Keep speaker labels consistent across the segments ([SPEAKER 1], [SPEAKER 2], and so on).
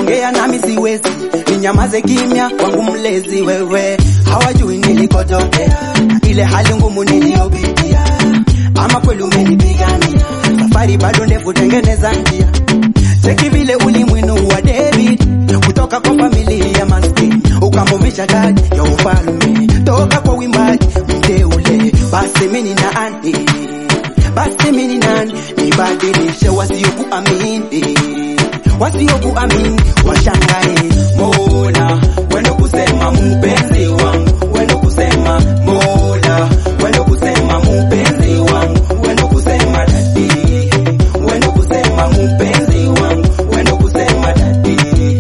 [SPEAKER 1] kuongea nami siwezi, ninyamaze kimya wangu mlezi wewe, hawajui nilikotokea, ile hali ngumu niliyopitia, ama kweli umenipigania, safari bado ndefu, tengeneza njia, cheki vile ulimwenu wa David, kutoka kwa familia maskini, ukamumisha taji ya ufalme, toka kwa wimbaji mteule, basi mimi na andi basi mimi nani nibadilishe wasiokuamini wasiokuamini washangae mola wendo kusema mpenzi wangu wendo kusema mola wendo kusema mpenzi wangu wendo kusema dadi wendo kusema mpenzi wangu wendo kusema dadi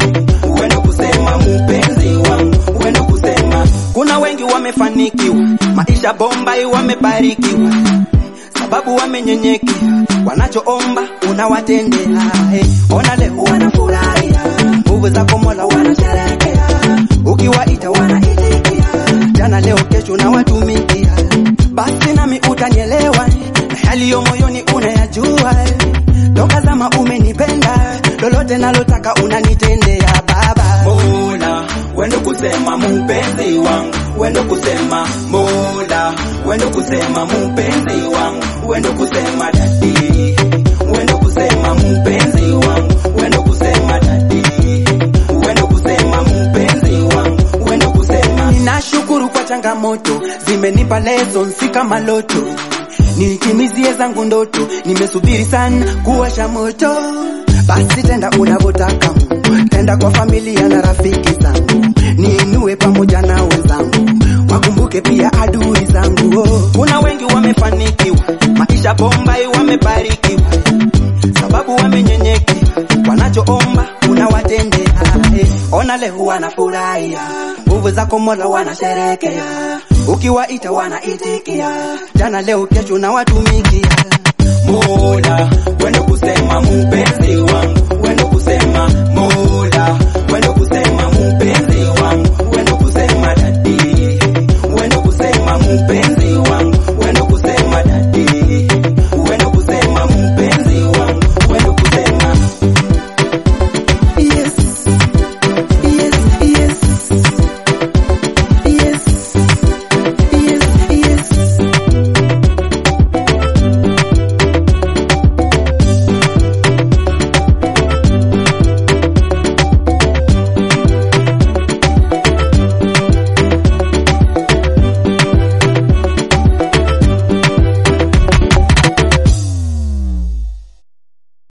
[SPEAKER 1] wendo kusema mpenzi wangu wendo kusema kuna wengi wamefanikiwa maisha bombai wamebarikiwa sababu wamenyenyekea, wanachoomba unawatendea. Hey, ona leo wanafurahia, nguvu zako Mola wanasherehekea, ukiwaita wanaitikia, jana leo kesho na watumikia. Basi nami utanielewa, na yaliyo moyoni unayajua, toka zama umenipenda, lolote nalotaka unanitendea Baba. Mola, wendo kusema mpenzi wangu, wendo kusema Mola, wendo kusema mpenzi wangu, wendo kusema dadi, wendo kusema mpenzi wangu, wendo kusema dadi, wendo kusema mpenzi wangu, wendo kusema. Ninashukuru kwa changamoto, zimenipa lessons si kama loto, nitimizie zangu ndoto, nimesubiri sana kuwasha moto basi tenda unavyotaka Mungu, tenda kwa familia na rafiki zangu, niinue pamoja na wenzangu, wakumbuke pia adui zangu. Oh, kuna wengi wamefanikiwa, maisha bombai, wamebarikiwa, sababu wamenyenyekea, wanachoomba unawatendea. Eh, ona leo wanafurahia, nguvu zako Mola wanasherekea, ukiwaita wanaitikia, jana leo kesho na watumikia. Mola, wendo kusema mpenzi wangu,